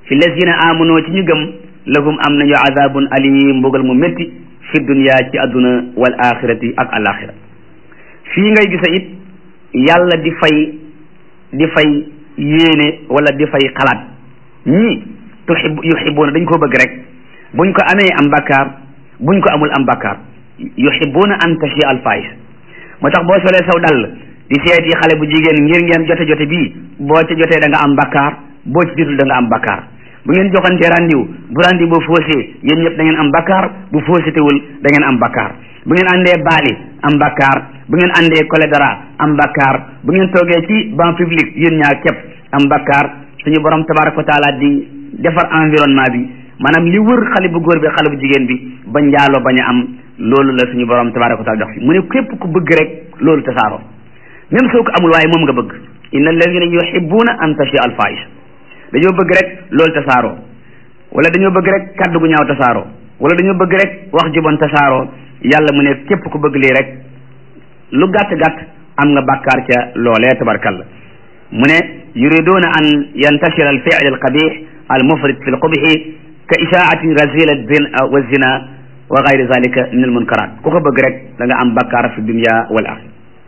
fi lazina amunoo ci ñu gëm lahum am nañu azabun alim mbugal mu métti fi dunya ci adduna wal axirati ak alaxira fii ngay gisa it yàlla di fay di fay yéene wala di fay xalaat ñii tuhib yuhibuuna dañ ko bëgg rek buñ ko amee am bakkaar buñ ko amul am bakkaar yuhibuuna an tashi al fahis moo tax boo solee saw dal di seeti xale bu jigéen ngir ngeen jote jote bii boo ca jotee da nga am bakkaar boo ci jotul da nga am bakkaar bu ngeen joxantee randiw bu randiw boo foosee yéen ñëpp da ngeen am bakkaar bu foosetewul da ngeen am bakkaar bu ngeen àndee baali am bakkaar bu ngeen àndee cholédara am bakkaar bu ngeen toogee ci banc public yéen ñaar képp am bakkaar suñu borom tabaraka wa taala di defar environnement bi maanaam li wër xale bu góor bi xale bu jigéen bi ba njaaloo bañ a am loolu la suñu borom tabaraka wa taala jox fi mu ne képp ku bëgg rek loolu tasaaroo même soo ko amul waaye moom nga bëgg inna alladina yuhibbuna an tashi al fahisha dañoo bëgg rek loolu tasaaroo wala dañoo bëgg rek kaddu gu ñaaw tasaaroo wala dañoo bëgg rek wax jubon tasaaroo yàlla mu ne képp ku bëgg lii rek lu gàtt gàtt am nga bàkkaar ca loolee tabarkalla mu ne yuriduna an yantashira al fi'l al qabih al mufrid fi al qubhi ka ishaati razila wa zina wa gayri zalika min al munkarat ku ko bëgg rek da nga am bàkkaar fi dunya wal axira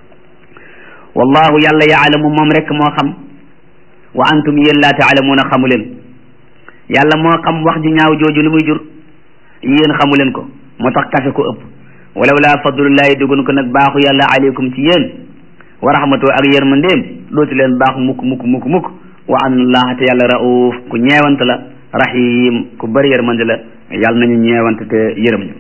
wallahu yàlla yaalamu moom rek moo xam wa antum yéen laa taalamuuna xamu leen yàlla moo xam wax ju ñaaw jooju lu muy jur yéen xamu leen ko moo tax kafe ko ëpp walaw laa fadlullahi dugun ko nag baaxu yàlla aleykum ci yéen wa rahmatu ak yërmandeem dootu leen baax mukk mukk mukk mukk wa anna allaha te yàlla rauf ku ñeewant la rahim ku bëri yërmande la yàlla nañu ñeewant te yërëm ñu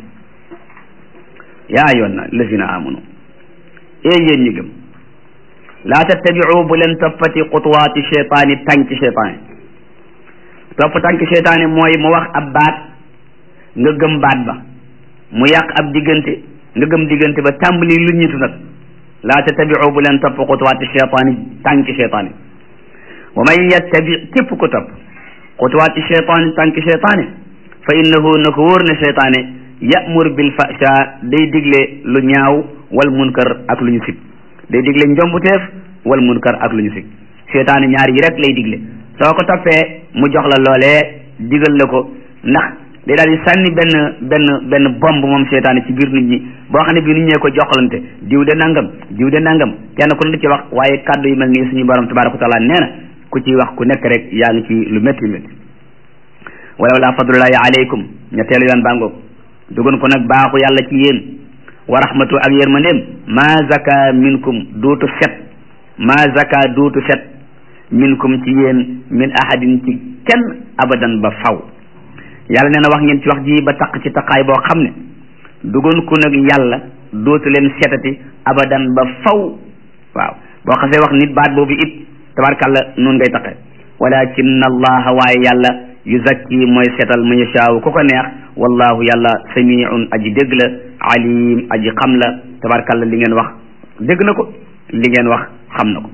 yaa ayyuhan lazina amanu ee yéen ñi gëm laa tattabiu bu leen toppati xutuwaati cheytaani tànki cheytaani topp tànki cheytaani mooy mu wax ab baat nga gëm baat ba mu yàq ab diggante nga gëm diggante ba tàmbali lu ñitu nag laa tattabiu bu leen topp xutuwaati cheytaani tànki cheytaani wa man yattabi képp ko topp xutuwaati cheytaani tànki cheytaani fa innahu na ko wóor ne cheytaani yamur bil fasha day digle lu ñaaw wal munkar ak lu ñu sib day digle njombuteef wal munkar ak lu ñu sib cheytaani ñaar yi rek lay digle soo ko toppee mu jox la loolee digal la ko ndax day daal di sànni benn benn benn bomb moom seytaane ci biir nit ñi boo xam ne bii nit ñee ko joxalante diw de nangam diw de nangam kenn ku ne ci wax waaye kàddu yu mel nii suñu borom tabaraka wa taala nee na ku ciy wax ku nekk rek yaa ngi ci lu métti métti walaw laa fadlullahi aleykum ñetteelu yoon bàngoog dugun ko nag baaxu yàlla ci yéen wa rahmatu ak yërmandeem ma zaka minkum duutu set ma zaka duutu set minkum ci yéen min ahadin ci kenn abadan ba faw yàlla nee na wax ngeen ci wax ji ba taq ci taqaay boo xam ne dugoon ko nag yàlla dootu leen setati abadan ba faw waaw boo xasee wax nit baat boobu it tabarkàlla nun ngay taqe walakin allaha waaye yàlla yuzakki mooy setal man yashaawu ku ko neex wallahu yàlla samiun aji dégg la alim aji xam la tabarkàlla li ngeen wax dégg na ko li ngeen wax xam na ko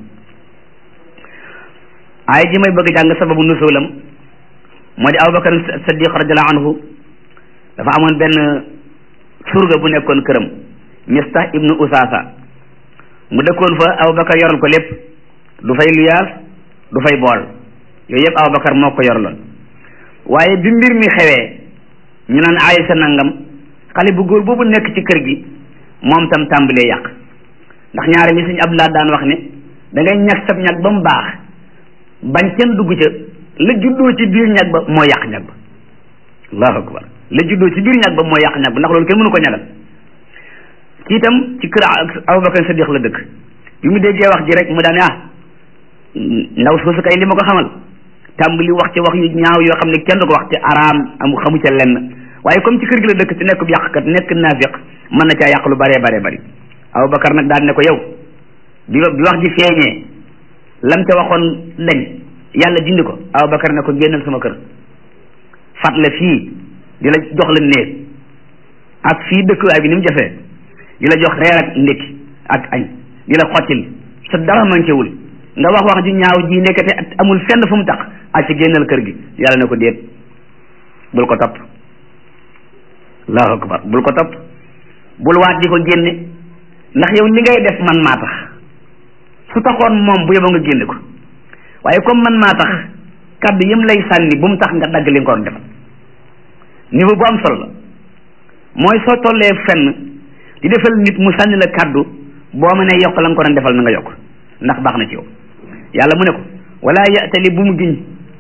aaya ji may bëgg jàng sababu nusulam moo di abubakar sadiq radiallahu anhu dafa amoon benn surga bu nekkoon këram mistah ibnu usasa mu dëkkoon fa abubakar yoral ko lépp du fay luyaas du fay bool yooyu yëpp abubakar moo ko yorloon waaye bi mbir mi xewee ñu naan aysa nangam xale bu góor boobu nekk ci kër gi moom tam tàmbalee yàq ndax ñaare li suñu abdullah daan wax ne da ngay ñag sab ñag ba mu baax bañ kenn dugg ca la juddoo ci biir ñag ba moo yàq ñag ba allahu akbar la juddoo ci biir ñag ba moo yàq ñag ba ndax loolu kenn mënu ko ñagal kii itam ci kër abubakar sadiq la dëkk bi mu déggee wax ji rek mu daane ah ndaw soosu kay li ma ko xamal tàmbali wax ci wax yu ñaaw yoo xam ne kenn du ko wax te araam amu xamu ca lenn waaye comme ci kër gi la dëkk te nekk yàqkat nekk naafiq mën na caa yàq lu baree baree bari abubakar nag daan ne ko yow bi bi wax ji feeñee lam ca waxoon dañ yàlla dindi ko abubakar ne ko génnal sama kër fat la fii di la jox la néeg ak fii dëkkuwaay bi ni mu jafee di la jox reer ak ndékki ak añ di la xottil sa dara mankewul nga wax wax ji ñaaw ji nekkate amul fenn fu mu tax ak ci génnal kër gi yàlla ne ko déet bul ko topp allahu akbar bul ko topp bul waat di ko génne ndax yow li ngay def man maa tax su taxoon moom bu yóbbu nga génne ko waaye comme man maa tax kaddu yëm lay sànni bu mu tax nga dagg li nga ko doon defal niveau bu am solo la mooy soo tollee fenn di defal nit mu sànni la kaddu boo mënee yokk la nga ko doon defal na nga yokk ndax baax na ci yow yàlla mu ne ko wala ya'tali bu mu giñ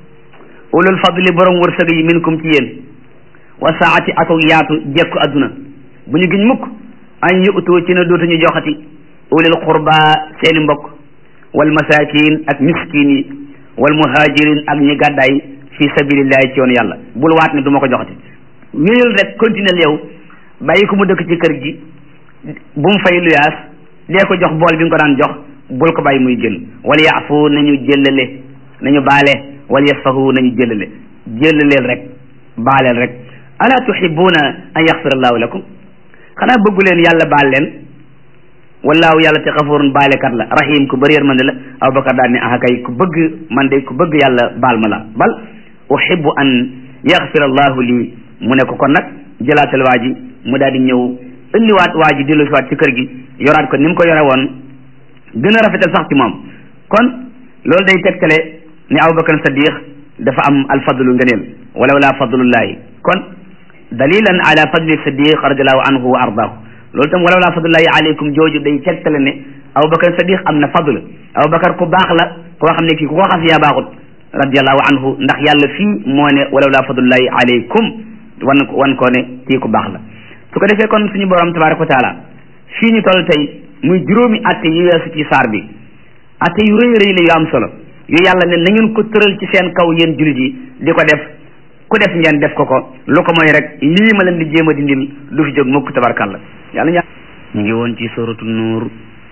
ulul fadli borom wërsëg yi minkum ci yéen wa saati ak yaatu jekku adduna bu ñu giñ mukk an yu'tu ci ne dootuñu joxati ulil qurba seeni mbokk wal masakin ak miskin yi wal muhajirin ak ñi gàddaay fi sabilillahi ci yoon yàlla bul waat ne du ma ko joxati wéyal rek continuer yow bàyyi ko mu dëkk ci kër gi bu mu fay luyaas dee ko jox bool bi nga ko daan jox bul ko bàyyi muy génn wal yaafu nañu jëllale nañu baale wal yasfahu nañu jëllale jëllaleel rek baaleel rek ala tuhibbuna an yaxfira allahu lakum xanaa bëggu leen yàlla baal leen wallaahu yàlla te xafurun baalekat la rahim ku bëri yërmande la abubakar daal ne ah kay ku bëgg man de ku bëgg yàlla baal ma la bal uhibbu an yaxfira allahu lii mu ne ko kon nag jëlaatal waa ji mu daal di ñëw indiwaat waa ji dellu si waat ci kër gi yoraat ko ni mu ko yore woon gën a rafetal sax ci moom kon loolu day tegtale ni abubakar sadiq dafa am alfadlu ngëneel walaw laa fadlullahi kon dalilan ala fadli sadiq radiallahu anhu wa ardaahu loolu tam walaw laa fadlullahi aleykum jooju day tegtale ne abubakar sadiq am na fadl abubakar ku baax la koo xam ne kii ku ko xas yaa baaxut radiallahu anhu ndax yàlla fii moo ne walaw laa fadlullahi aleykum wan wan koo ne kii ku baax la su ko defee kon suñu borom tabaraka wa taala fii ñu toll tey muy juróomi atte yu weesu ci saar bi atte yu rëy rëy la yu am solo yu yàlla ne na ngeen ko tëral ci seen kaw yéen jullit yi di ko def ku def ngeen def ko ko lu ko mooy rek lii ma leen di jéem a dindil du fi jóg mukk tabarkalla yàlla ñaa ñu ngi woon ci suratu nuur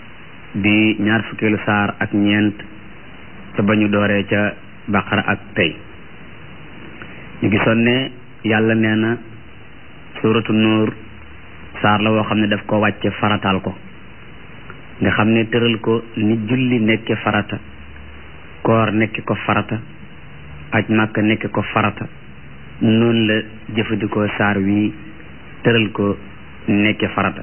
di ñaar fukkeelu saar ak ñeent ca ba ñu dooree ca baqara ak tey ñu gisoon ne yàlla nee na suratu nuur saar la woo xam ne daf ko wàcce farataal ko nga xam ne tëral ko ni julli nekke farata koor nekke ko farata aj màkka nekke ko farata noonu la jëfandikoo saar wi tëral ko nekke farata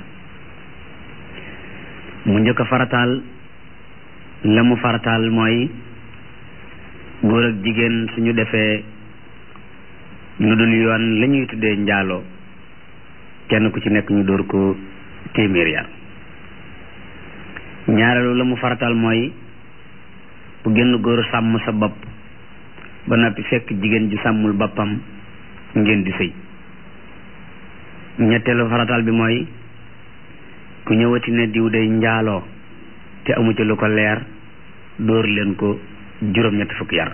mu njëkk a farataal la mu farataal mooy góor ak jigéen suñu defee lu dul yoon la ñuy tuddee njaaloo kenn ku ci nekk ñu dóor ko téeméer yar ñaareelu la mu farataal mooy bu génn góor sàmm sa bopp ba noppi fekk jigéen ju sàmmul boppam ngeen di sëy ñetteelu farataal bi mooy ku ñëwati ne diw day njaaloo te amu ci lu ko leer dóor leen ko juróom-ñetti fukki yar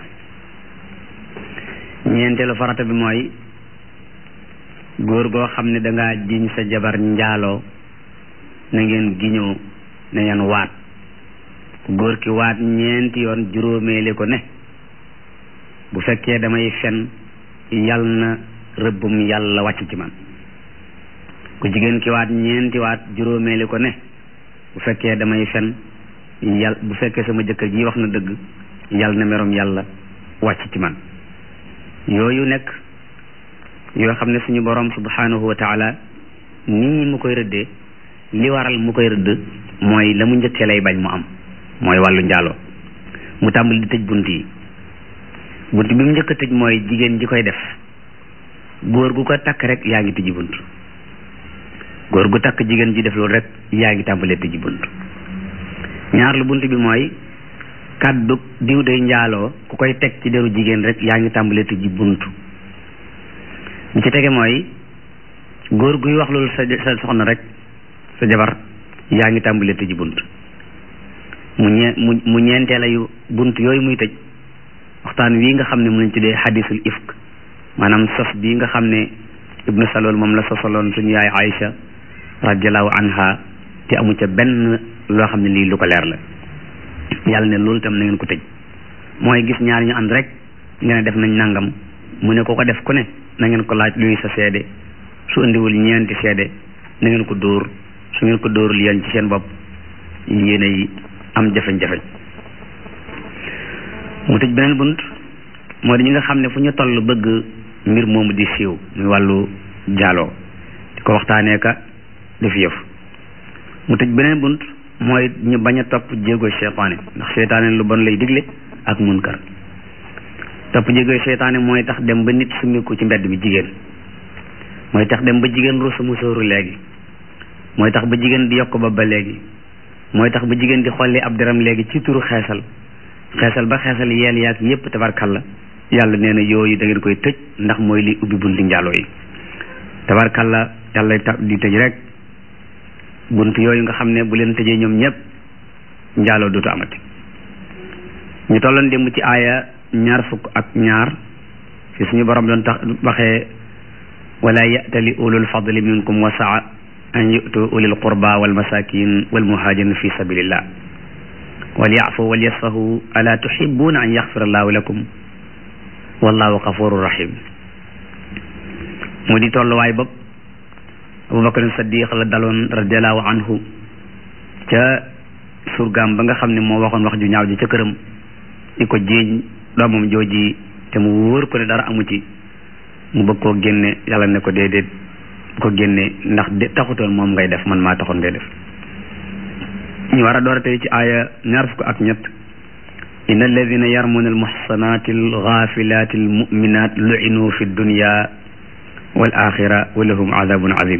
ñeenteelu farata bi mooy góor goo xam ne dangaa jiñ sa jabar njaaloo na ngeen giñoo na ngeen waat góor ki waat ñeenti yoon juróomeeli ko ne bu fekkee damay fen yal na rëbbum yàlla wàcc ci man ku jigéen ki waat ñeenti waat juróomeeli ko ne bu fekkee damay fen yal bu fekkee sama jëkkër ji wax na dëgg yal na merom yàlla wàcc ci man yooyu nekk yoo xam ne suñu borom subhanahu wa taala nii mu koy rëddee li waral mu koy rëdd mooy la mu njëkkee lay bañ mu am mooy wàllu njaaloo mu tàmbali di tëj bunt yi bunt bi mu njëkk a tëj mooy jigéen ji koy def góor gu ko takk rek yaa ngi tëji bunt góor gu takk jigéen ji def loolu rek yaa ngi tàmbalee tëji bunt ñaar lu bunt bi mooy kàddu diw day njaaloo ku koy teg ci deru jigéen rek yaa ngi tàmbalee tëji bunt bi ci tege mooy góor guy wax loolu sa sa soxna rek sa jabar yaa ngi tàmbalee tëji bunt mu ñee mu mu ñeenteela yu bunt yooyu muy tëj waxtaan wii nga xam ne mu lañ tuddee xadisul ifk maanaam sos bii nga xam ne ibnu salool moom la sosaloon suñu yaay Aïcha radiallahu anha te amu ca benn loo xam ne lii lu ko leer la yàlla ne loolu tam na ngeen ko tëj mooy gis ñaar ñu ànd rek nga ne def nañ nangam mu ne ko ko def ku ne na ngeen ko laaj luy sa seede su indiwul ñeenti seede na ngeen ko dóor su ngeen ko dóorul yéen ci seen bopp yéene yi am jafe-jafe mu tëj beneen bunt moo di ñi nga xam ne fu ñu toll bëgg mbir moomu di siiw muy wàllu jaaloo di ko waxtaanee ka def yëf mu tëj beneen bunt mooy ñu bañ a topp jéego seytaane ndax seytaane lu bon lay digle ak munkar topp jégoy seytaane mooy tax dem ba nit summiku ci mbedd mi jigéen mooy tax dem ba jigéen rusa musóoru léegi mooy tax ba jigéen di yokk ba ba léegi mooy tax ba jigéen di xolli ab deram léegi ci turu xeesal xeesal ba xeesal yeel yaag yépp tabarkalla yàlla nee na yooyu da ngeen koy tëj ndax mooy li ubbi bunti njaaloo yi tabarkalla yàlla ta di tëj rek bunt yooyu nga xam ne bu leen tëjee ñoom ñëpp njaaloo dootu amati ñu tolloon démb ci aaya ñaar fukk ak ñaar fi suñu borom doon tax waxee wala ya'tali ulul fadli minkum wa saa an yu'tu ulil qurba wal masakin wal muhajirin fi sabilillah wal ya'fu wal yasfahu ala tuhibbuna an yaghfira allahu lakum wallahu ghafurur rahim mu di tolluwaay bopp abubakar saddiq la daloon radiallahu anhu ca surgaam ba nga xam ne moo waxoon wax ju ñaaw ji ca këram di ko jéeñ doomam jooji te mu wóor ko ne dara amu ci mu bëgg koo génne yàlla ne ko déedéet ko génne ndax de taxutoon moom ngay def man maa taxoon ngay def ñu war a door a tey ci aaya ñaar fukk ak ñett inna alladina yarmuna almuhsanati alghafilati almuminat lu'inu fi dunya wal axira wa lahum adabun azim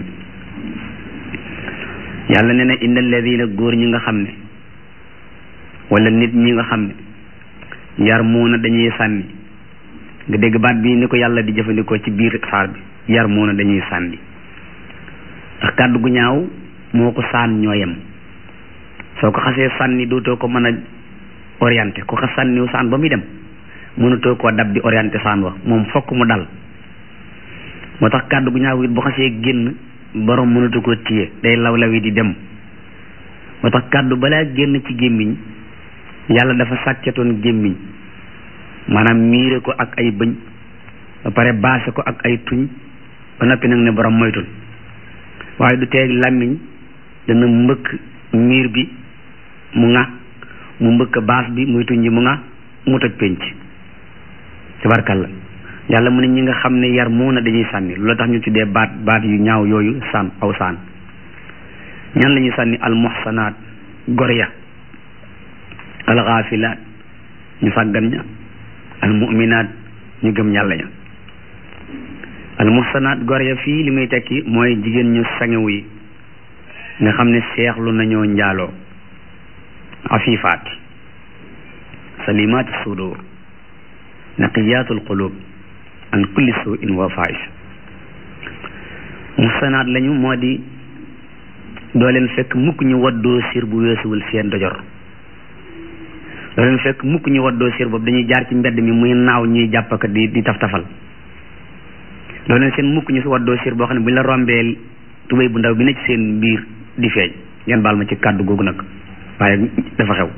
yàlla ne na inna alladina góor ñi nga xam ne wala nit ñi nga xam ne yarmuuna dañuy sànni nga dégg baat bi ni ko yàlla di jëfandikoo ci biir saar bi yarmuuna dañuy sànni ndax kàddu gu ñaaw moo ko saan ñoo yem soo ko xasee sànni dootoo ko mën a orienté ku xas sànniw saan ba muy dem mënutoo koo dab di orienté saan wa moom fokk mu dal moo tax kàddu gu ñaaw it bu xasee génn borom mënatu koo téye day law lawi di dem moo tax kàddu balaa génn ci gémmiñ yàlla dafa sàccatoon gémmiñ maanaam miire ko ak ay bëñ ba pare baase ko ak ay tuñ ba noppi nag ne borom moytul waaye du teeg làmmiñ dana mbëkk miir bi mu ŋa mu mbëkk baas bi muy tuñ ji mu ŋa mu toj pénc tabarkalla yàlla mu ne ñi nga xam ne yar moo na dañuy sànni loolu tax ñu tuddee baat baat yu ñaaw yooyu sànn aw saan ñan la ñuy sànni almuhsanaat gor ya alxaafilaat ñu sàggan ña almuminaat ñu gëm yàlla ña almuhsanaat gor ya fii li muy tekki mooy jigéen ñu sangewu yi nga xam ne seexlu nañoo njaaloo afifaat salimaati sudur naqiyaatul qulub an kulli suin wa faahisha muhsanaat lañu moo di doo leen fekk mukk ñu waddoo sir bu weesuwul seen dojor doo leen fekk mukk ñu waddoo sir boobu dañuy jaar ci mbedd mi muy naaw ñuy jàppaka di di taf tafal doo leen seen mukk ñu si waddoo sir boo xam ne bu ñu la rombee tubéy bu ndaw bi ne ci seen biir di feeñ ngeen baal ma ci kàddu googu nag waaye dafa xew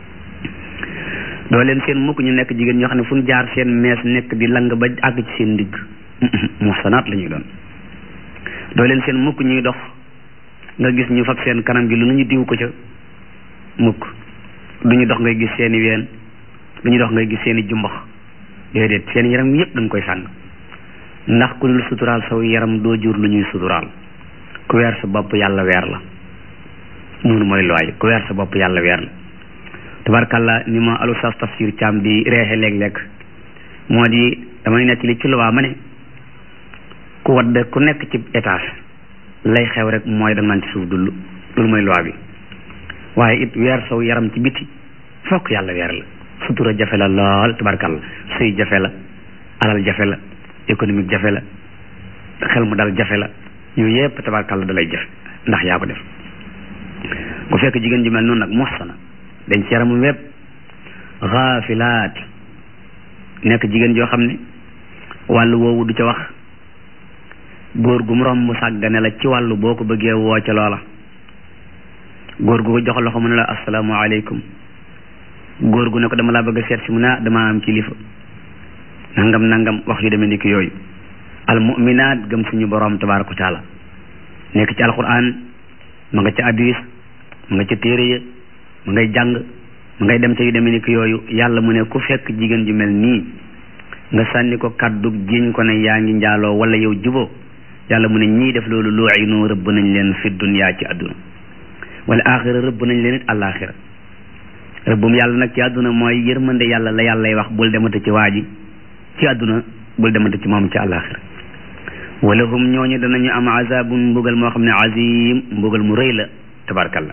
doo leen seen mukk ñu nekk jigéen ñoo xam ne fu ñu jaar seen mees nekk di lang ba àgg ci seen ndigg muhsanaat la ñuy doon doo leen seen mukk ñuy dox nga gis ñu fab seen kanam gi lu ñu diw ko ca mukk du ñu dox ngay gis seen i ween du ñu dox ngay gis seen i jumbax déedéet seen yaram yépp dañ koy sàng ndax ku dul suturaal saw yaram doo jur lu ñuy suturaal ku weer sa bopp yàlla weer la noonu mooy looy ku weer sa bopp yàlla weer la tabarkalla ni ma alu sas tafsir caam di reexe léeg-léeg moo di damay nettali ci luwaa ma ne ku wadd ku nekk ci étage lay xew rek mooy da naan ci suuf dul loolu mooy loi bi waaye it weer saw yaram ci biti fokk yàlla weer la sutura jafe la lool tabarkalla sëy jafe la alal jafe la économique jafe la xel mu dal jafe la yooyu yépp tabarkalla da lay jafe ndax yaa ko def ku fekk jigéen ju mel noonu nag muhsana dañ ci yaramu wépp xaafilaat nekk jigéen joo xam ne wàllu woowu du ca wax góor gu mu romb mu sàggane la ci wàllu boo ko bëggee woo ca loola góor gu ko jox loxo mu ne la asalaamaaleykum góor gu ne ko dama laa bëgg a seet si mu ne ah damaa am kilifa nangam nangam wax yu demee ni ki yooyu al muminaat gëm suñu borom tabaraka wa taala nekk ci alquran ma nga ca hadis ma nga ca téere ya ma ngay jàng ma ngay dem ca yu demee ni ki yooyu yàlla mu ne ku fekk jigéen ju mel nii nga sànni ko kaddu jiñ ko ne yaa ngi njaaloo wala yow juboo yàlla mu ne ñii def loolu lu'inu rëbb nañ leen fi dunya ci àdduna wala axira rëbb nañ leen it àllaaxira rëbbum yàlla nag ci àdduna mooy yërmande yàlla la yàllay wax bul demata ci waa ji ci àdduna bul demante ci moom ci àllaaxira wala hum ñooñu danañu am azabun mbugal moo xam ne azim mbugal mu rëy la tabarkalla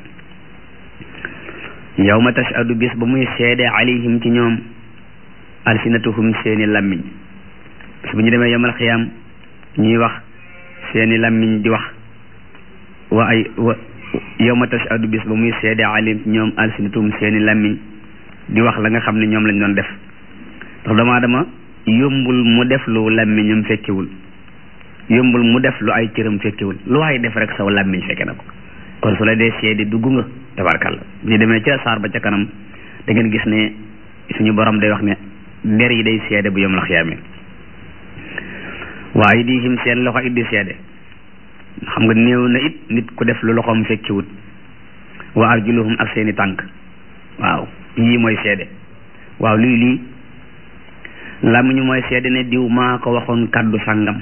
yawma tashhadu bis ba muy seede alayhim ci ñoom alsinatuhum seeni lammiñ bis bu ñu demee yawmal xiyaam ñuy wax seeni lammiñ di wax wa ay wa yawma tashhadu bis ba muy seede alayhim ci ñoom alsinatuhum seeni lammiñ di wax la nga xam ne ñoom lañ doon def ndax doomu aadama yombul mu def lu lammiñam fekkewul yombul mu def lu ay cëram fekkewul lu waay def rek saw làmmiñ fekke na ko kon su la dee seede dugg nga tabarkalla ñu demee ca saar ba ca kanam da ngeen gis ne suñu borom day wax ne nder yi day seede bu yom la xiyaamee waaye di him seen loxo it di seede xam nga néew na it nit ku def lu loxoom fekkiwut wa arjuluhum ak seeni tànk waaw yii mooy seede waaw lii lii làmmiñu mooy seede ne diw maa ko waxoon kàddu sàngam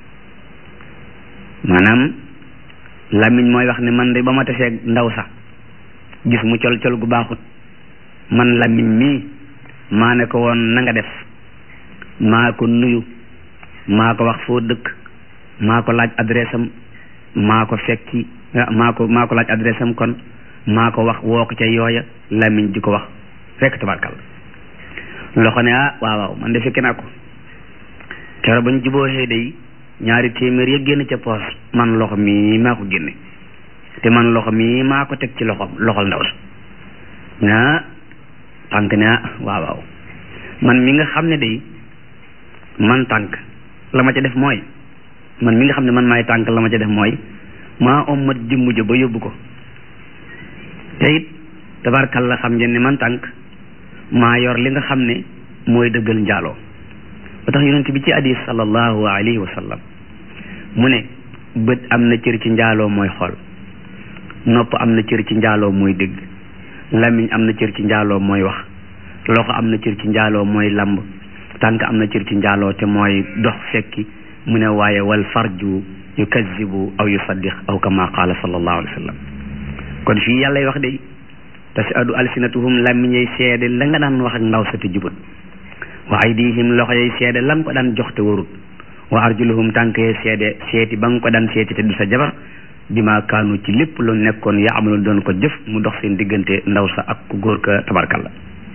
maanaam làmmiñ mooy wax ne man de ba ma tasee ndaw sax gis mu col col gu baaxut man làmmiñ mii maa ne ko woon na nga def maa ko nuyu maa ko wax foo dëkk maa ko laaj adresse am maa ko fekki maa ko maa ko laaj adresse am kon maa ko wax woo ko ca yooya làmmiñ di ko wax fekk tabarkal loxo ne ah waaw waaw man de fekki naa ko keroog bañ juboo xëy day ñaari téeméer ya génn ca poos man loxo mii maa ko génne te man loxo mii maa ko teg ci loxo loxol ndaw sa naa tànk ne ah waaw waaw man mi nga xam ne day man tànk la ma ca def mooy man mi nga xam ne man maay tànk la ma ca def mooy maa ommat jëmm ja ba yóbbu ko te it tabarkal la xam ngeen ne man tànk maa yor li nga xam ne mooy dëggal njaaloo ba tax yonent bi ci hadis sallallahu alayhi wa sallam mu ne bët am na cër ci njaaloo mooy xool nopp am na cër ci njaaloo mooy dégg lamiñ am na cër ci njaaloo mooy wax loxo am na cër ci njaaloo mooy lamb tànk am na cër ci njaaloo te mooy dox fekki mu ne waaye wal farju yukazibu aw yusaddiq aw kama qaala sallallahu alayhi wa sallam kon fii yàllay wax de tashhadu alsinatuhum lamiñ yay seede la nga daan wax ak ndaw sa te jubut wa aydihim loxo yay seede la nga ko daan jox te warut wa arjuluhum tànk yay seede seeti ba nga ko daan seeti te du sa jabar bi ma kaanu ci lépp lu nekkoon yaa amaloon doon ko jëf mu dox seen diggante ndaw sa ak ku góor ka tabarkalla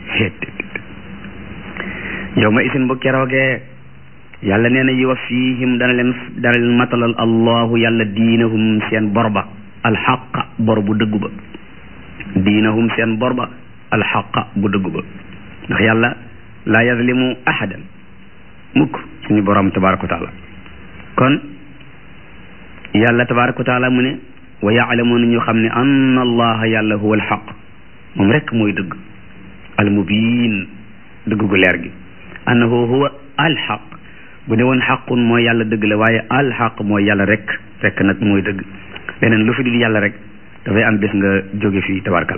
yow ma isin bu keroogee yàlla nee na yuwa fiihim dana leen dana leen matalal allahu yàlla diinahum seen borba alxaqa bor bu dëggu ba diinahum seen borba alxaqa bu dëggu ba ndax yàlla laa yazlimu ahadan mukk suñu borom tabaraka wa taala kon yàlla tabaraka wa taala mu ne wa yaalamuuna ñu xam ne anna allaha yàlla huwa alxaq moom rek mooy dëgg almubiin dëgg gu leer gi annahu huwa alxaq bu ne woon xaqun mooy yàlla dëgg la waaye alxaq mooy yàlla rek rek nag mooy dëgg leneen lu fi dul yàlla rek dafay am bés nga jóge fii tabarakal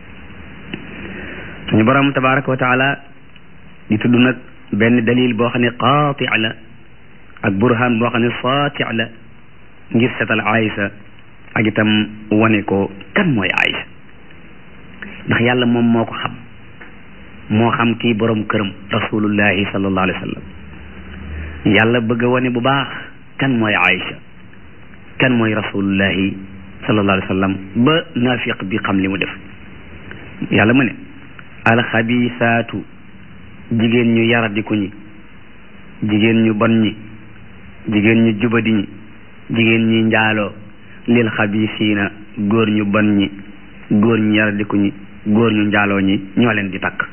suñu borom tabaraka wa taala di tudd nag benn dalil boo xam ne qaati la ak burhan boo xam ne saati la ngir setal Aïsa ak itam wane ko kan mooy Aïsa ndax yàlla moom moo ko xam moo xam kii borom këram rasulullahi sallallahu alayhi wa sallam yàlla bëgg a wane bu baax kan mooy Aïsa kan mooy rasulullahi sallallahu alayhi wa sallam ba naafiq bi xam li mu def yàlla mu ne alxabisaatu jigéen ñu yaradiku ñi jigéen ñu bon ñi jigéen ñu jubadi ñi jigéen ñi njaaloo lil xabisiina góor ñu bon ñi góor ñu yaradiku ñi góor ñu njaaloo ñi ñoo leen di takk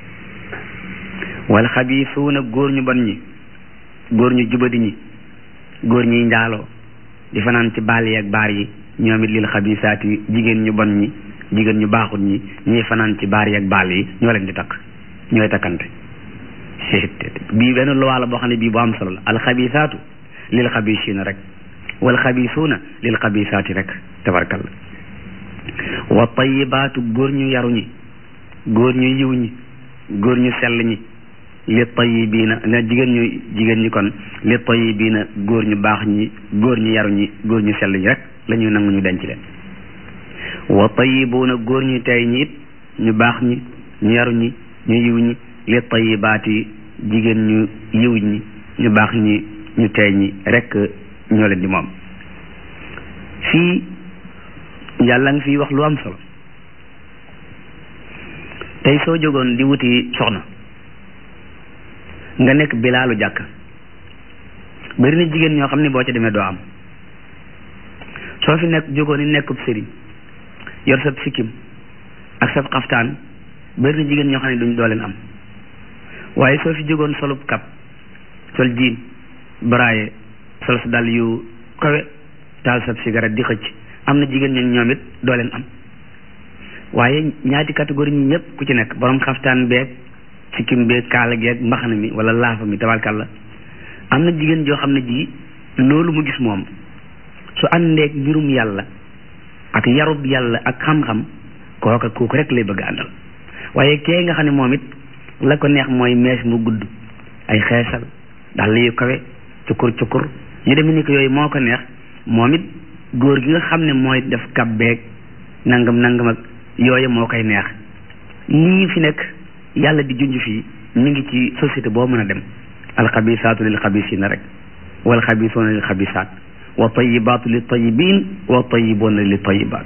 wal xabisuuna góor ñu bon ñi góor ñu jubadi ñi góor ñuy njaaloo di fanaan ci baal yi ak baar yi ñoom it lil xabisaati jigéen ñu bon ñi jigéen ñu baaxut ñi ñuy fanaan ci baar yi ak baal yi ñoo leen di takk ñooy takkante bii benn luwaa la boo xam ne bii bu am solo la alxabisaatu lil xabisiina rek wal xabisuuna lil xabisaati rek tabarkalla wa tayibaatu góor ñu yaru ñi góor ñu yiw ñi góor ñu sell ñi li tayibiina na jigéen ñu jigéen ñi kon li tayibiina góor ñu baax ñi góor ñu yaru ñi góor ñu sell ñi rek la ñuy nangu ñu denc leen wa tayibuuna góor ñu tey ñi it ñu baax ñi ñu yaru ñi ñu yiw ñi li tayibaati jigéen ñu yiw ñi ñu baax ñi ñu teey ñi rekk ñoo leen di moom fii yàlla nga fiy wax lu am solo tey soo jógoon di wuti soxna nga nekk bilaalu jàkk bari na jigéen ñoo xam ne boo ca demee doo am soo fi nekk jógoon ni nekkub sëriñ yor sab sikkim ak sab xaftaan bari na jigéen ñoo xam ne duñ doo leen am waaye soo fi jógoon solub kap sol jiin baraaye sol sa dal yu kawe taal sab cigarette di xëcc am na jigéen ñooñu ñoom it doo leen am waaye ñaati catégorie ñi ñëpp ku ci nekk borom xaftaan beeg sikkim beeg kaala geeg mbaxana mi wala laafa mi tabarkalla am na jigéen joo xam ne ji loolu mu gis moom su àndeeg mbirum yàlla ak yarub yàlla ak xam-xam kooka kooku rek lay bëgg àndal waaye kee nga xam ne moom it la ko neex mooy mees mu gudd ay xeesal dal yu kawe cukur cukur yu demee ni ko yooyu moo ko neex moom it góor gi nga xam ne mooy def kab beeg nangam nangam ak yooyu moo koy neex lii fi nekk yàlla di junj fii mi ngi ci société boo mën a dem alxabisaatu lil xabisina rek wal xabisuuna lil xabisaat wa tayibaatu li tayibin wa tayibuuna li tayibaat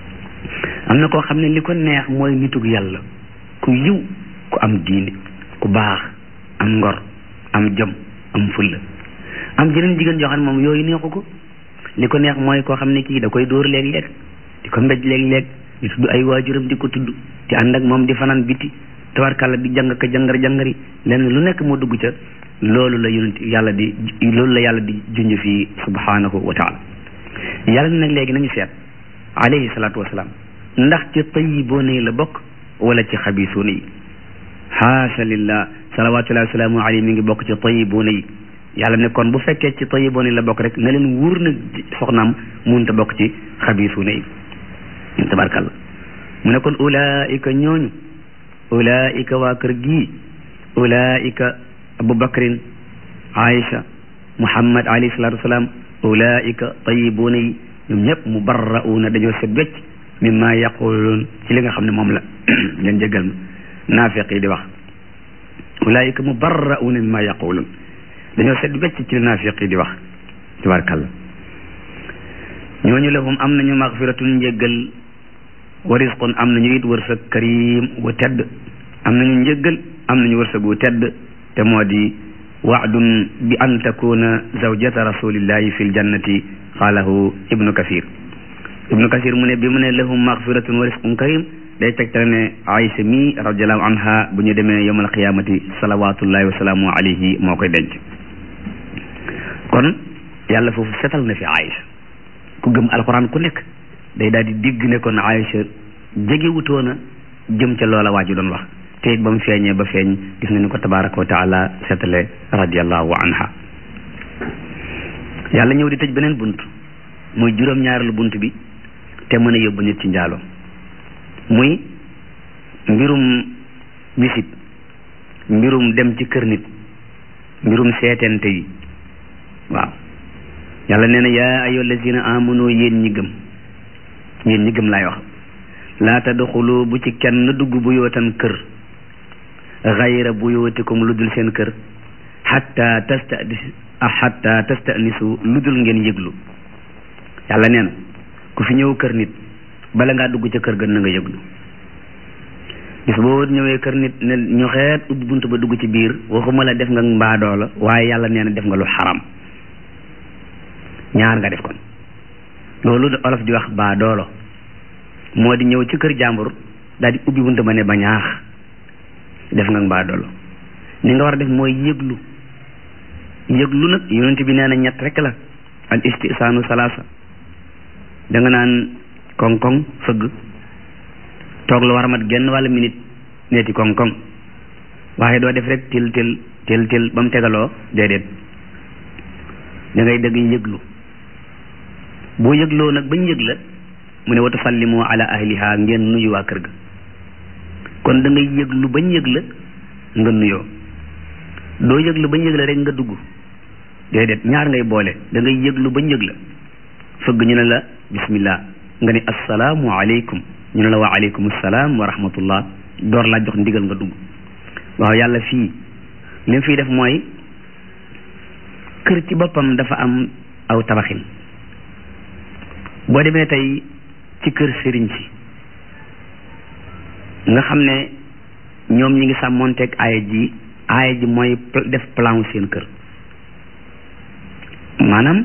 am na koo xam ne li ko neex mooy nitug yàlla ku yiw ku am diine ku baax am ngor am jom am fulla am jeneen jigéen joo xam ne moom yooyu neexu ko li ko neex mooy koo xam ne kii da koy dóor léeg-léeg di ko mbéj léeg-léeg di tudd ay waajuram di ko tudd di ànd ak moom di fanaan biti tabarkàlla di jàng ka jàngar jàngari lenn lu nekk moo dugg ca loolu la yonent yàlla di loolu la yàlla di junj fii subhanahu wa taala yàlla nag léegi nañu seet alayhi salaatu wasalaam ndax ci tayiboona yi la bokk wala ci xabisuuna yi haasha lillah salawatullahi wasalaamu alayhi mi ngi bokk ci tayiboona yi yàlla ne kon bu fekkee ci tayiboona yi la bokk rek na leen wóor na soxnaam munta bokk ci xabisuuna yi tabarkàlla mu ne kon ulaika ñooñu ulaika waa kër gii ulaika abu bakrin aïcha muhammad alayhi salatu wasalaam ulaika tayibuuna yi ñoom ñëpp mubarra'uuna dañoo set wecc mimma yaquluun ci li nga xam ne moom la ngeen jéggal ma naafiq yi di wax ulaika mubarra'uuna mimma yaquluun dañoo set wecc ci li naafiq yi di wax tabarakàllah ñooñu lahum am nañu magfiratun njéggal wa risqun am nañu it wërsëg karim wu tedd am nañu njéggal am nañu wërsëg wu tedd te moo di waadun bi an takuna zawjata rasulillahi fi ljannati xaalahu ibnu kasir ibnu kasir mu ne bi mu ne lahum magfiratun wa risqun karim day tegtale ne Aïcha mi radiallahu anha bu ñu demee yowm alqiyamati salawatullahi wa salaamu alayhi moo koy denc kon yàlla foofu setal na fi Aïcha ku gëm alquran ku nekk day daal di digg ne kon Aïcha jegewutoona jëm ca loola waa ji doon wax te it ba mu feeñee ba feeñ gis nga ni ko tabaraka wa taala setale radiallahu anha yàlla ñëw di tëj beneen bunt muy juróom-ñaareelu bunt bi te mën a yóbbu nit ci njaalo muy mbirum wisit mbirum dem ci kër nit mbirum seetente yi waaw yàlla nee na yaa ayyuha allazina amanu yéen ñi gëm yéen ñi gëm laay wax laa tadxulu bu ci kenn dugg bu yootan kër xayra bu yootikum lu dul seen kër xatta tastadis xatta tastanisu lu dul ngeen yëglu yàlla nee na ku fi ñëw kër nit bala ngaa dugg ca kër ga na nga yëglu bis boo ñëwee kër nit ne ñu xeet ubbi bunt ba dugg ci biir waxuma la def nga mbaadoo la waaye yàlla nee na def nga lu xaram ñaar nga def kon loolu olof di wax baadoolo moo di ñëw ci kër jàmbur daal di ubbi bunt ba ne ba ñaax def nga baadoolo ni nga war a def mooy yëglu yëglu nag yonent bi nee na ñett rek la al istisaanu salaasa da nga naan koŋ-koŋ fëgg toog lu war a mat genn wàlla minute neeti koŋ-koŋ waaye doo def rek til til til til ba mu tegaloo déedéet da ngay dëgg yëglu boo yëgloo nag bañ yëg la mu ne wa tusallimu ala ahliha ngeen nuyu waa kër ga kon da ngay yëglu bañ yëg la nga nuyoo doo yëglu bañ yëg la rek nga dugg déedéet ñaar ngay boole da ngay yëglu bañ yëg la fëgg ñu ne la bismillah nga ne assalaamu aleykum ñu ne la wa aleykum salaam wa rahmatullah door laa jox ndigal nga dugg waaw yàlla fii li mu fiy def mooy kër ci boppam dafa am aw tabaxin boo demee tey ci kër sëriñ si nga xam ne ñoom ñi ngi sàmmonteeg aaya ji aaya ji mooy def plan seen kër maanaam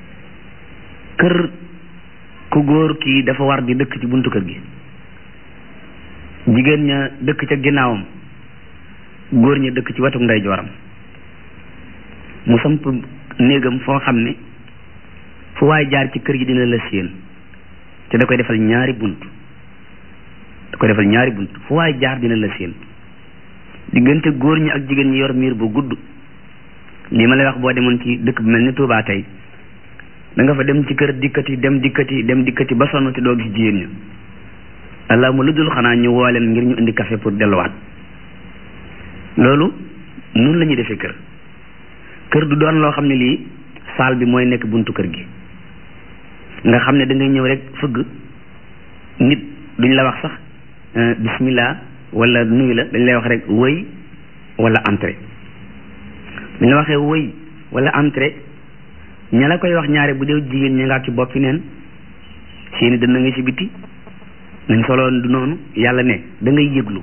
kër ku góor kii dafa war di dëkk ci buntu kër gi jigéen ña dëkk ca ginnaawam góor ña dëkk ci wetu ndeyjooram mu samp néegam foo xam ne fu waay jaar ci kër gi dina la séen te da koy defal ñaari bunt da koy defal ñaari bunt fu waay jaar dina la séen diggante góor ñi ak jigéen ñi yor miir bu gudd lii ma lay wax boo demoon ci dëkk bu mel ni Touba tey da nga fa dem ci kër dikkati dem dikkati dem dikkati ba sonn te doo gis jigéen ñi allah mu lu dul xanaa ñu woo leen ngir ñu indi café pour delluwaat loolu noonu la ñuy defee kër kër du doon loo xam ne lii saal bi mooy nekk buntu kër gi nga xam ne da ngay ñëw rek fëgg nit duñ la wax sax bismillah wala nuyu la dañ lay wax rek wëy wala entrée buñ la waxee wëy wala entrée ña la koy wax ñaare bu dee jigéen ñi nga ci boppi neen seeni dënn nga ci biti nañ solo du noonu yàlla ne da ngay yëglu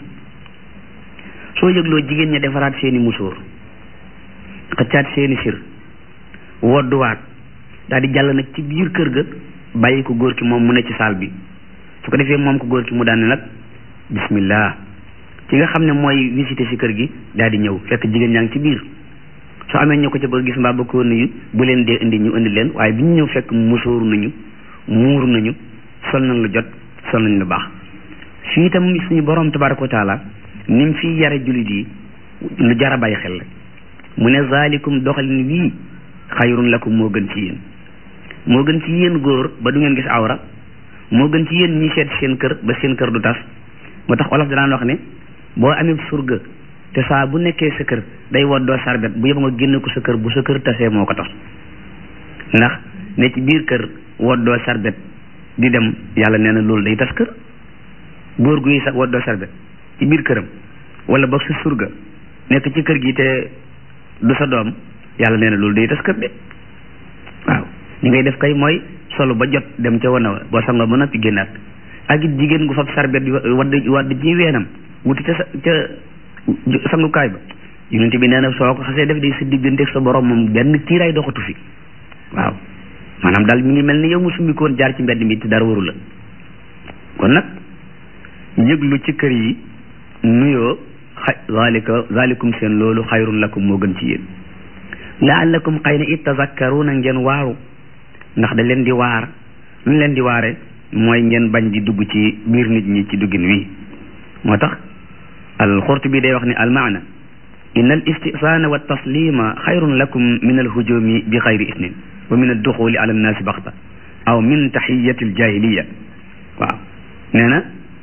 soo yëgloo jigéen ña defaraat seeni musóor xëccaat seeni sir wodduwaat daal di jàll nag ci biir kër ga bàyyi ko góor ki moom mu ne ci saal bi su ko defee moom ko góor ki mu daan ne nag bismillah ki nga xam ne mooy visité si kër gi daal di ñëw fekk jigéen ñaa ngi ci biir soo amee ñu ko ca bëgg gis mbaa ba ko nuyu bu leen dee indi ñu indi leen waaye bi ñu ñëw fekk musóoru nañu muur nañu sol nañ lu jot sol nañ lu baax fii itam suñu borom tabaraka wa taala ni mu fii yare jullit yi lu jar a bàyyi xel la mu ne zalikum doxalin wii xayrun lakum moo gën ci yéen moo gën ci yéen góor ba du ngeen gis awra moo gën ci yéen ñi seet seen kër ba seen kër du tas moo tax olof danaan wax ne boo amee surga te saa bu nekkee sa kër day woddoo sarbet bu yëpp nga génne ko sa kër bu sa kër tasee moo ko tas ndax ne ci biir kër woddoo sarbet di dem yàlla nee na loolu day tas kër góor guy sax woddoo sarbet ci biir këram wala boog sa surga nekk ci kër gi te du sa doom yàlla nee na loolu day tas kër de waaw li ngay def kay mooy solo ba jot dem ca wana wa boo sangoo ba noppi génnaat ak it jigéen gu fab sarbet wadd wadd ci weenam wuti ca sa ca sangukaay ba yonent bi nee na soo ko xasee def day sa diggante sa borom moom benn kiiraay doxatu fi waaw maanaam daal mi ngi mel ni yow mu summi ko woon jaar ci mbedd mi te dara waru la kon nag yëglu ci kër yi nuyoo xa zalika zalikum seen loolu xayrun lakum moo gën ci yéen laallakum xëy na it tazakkaruna ngeen waaru ndax da leen di waar lu leen di waare mooy ngeen bañ di dugg ci biir nit ñi ci duggin wi moo tax alxurtubi day wax ni almaana inna al istisaana wa taslima xayrun lakum min alhujumi bi xayri isnin wa min adduxuli ala annaasi baxta aw min taxiyati aljahiliya waaw nee na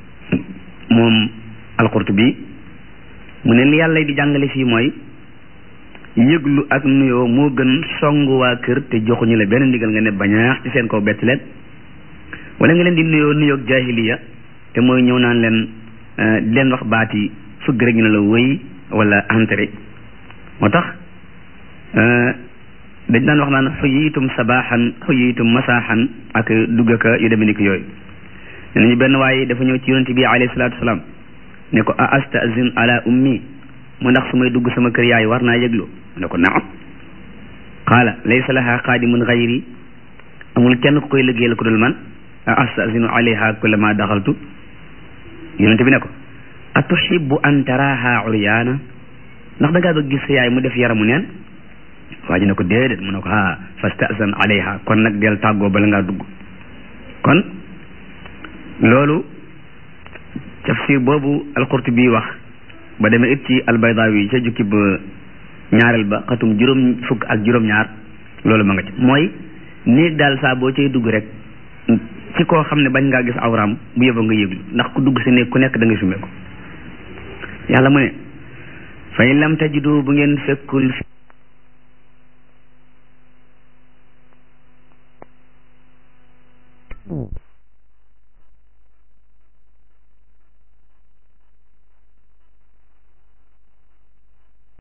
moom alxurtubi mu ne li yàlla di jàngale fii mooy yëglu ak nuyoo moo gën songu waa kër te joxuñu la benn ndigal nga ne bañaax ci seen kaw bett leen wala nga leen di nuyoo nuyoog jahiliya te mooy ñëw naan leen di leen wax baati fëgg rek ñu ne la wëy wala entré moo tax dañ daan wax naan xuyiitum sabaaxan xuyiitum masaaxan ak duggaka yu demee ni ko yooyu ne nañu benn waaye dafa ñëw ci yonente bi alayhi salaatu wasalaam ne ko a astazin ala ummi mu ndax su may dugg sama kër yaay war naa yëglu mu ne ko naam qaala laysa laha qaadimun gayri amul kenn ku koy liggéeyal ku dul man a astazinu alayha kullama daxaltu yonente bi ne ko a tuhibbu an taraha uryaana ndax da ngaa bëgg gis sa yaay mu def yaramu neen waa ji ne ko déedéet mu ne ko ha fastazan alayha kon nag del tàggoo bala ngaa dugg kon loolu tafsir boobu alqurtubi wax ba demee it ci albaydawi ca jukki ba ñaareel ba xatum juróom fukk ak juróom-ñaar loolu ma nga ci mooy néeg daal saa boo cay dugg rek ci koo xam ne bañ ngaa gis awraam bu yëba nga yëglu ndax ku dugg si néeg ku nekk da ngay sumee ko yàlla mu ne fa in lam tajidu bu ngeen fekkul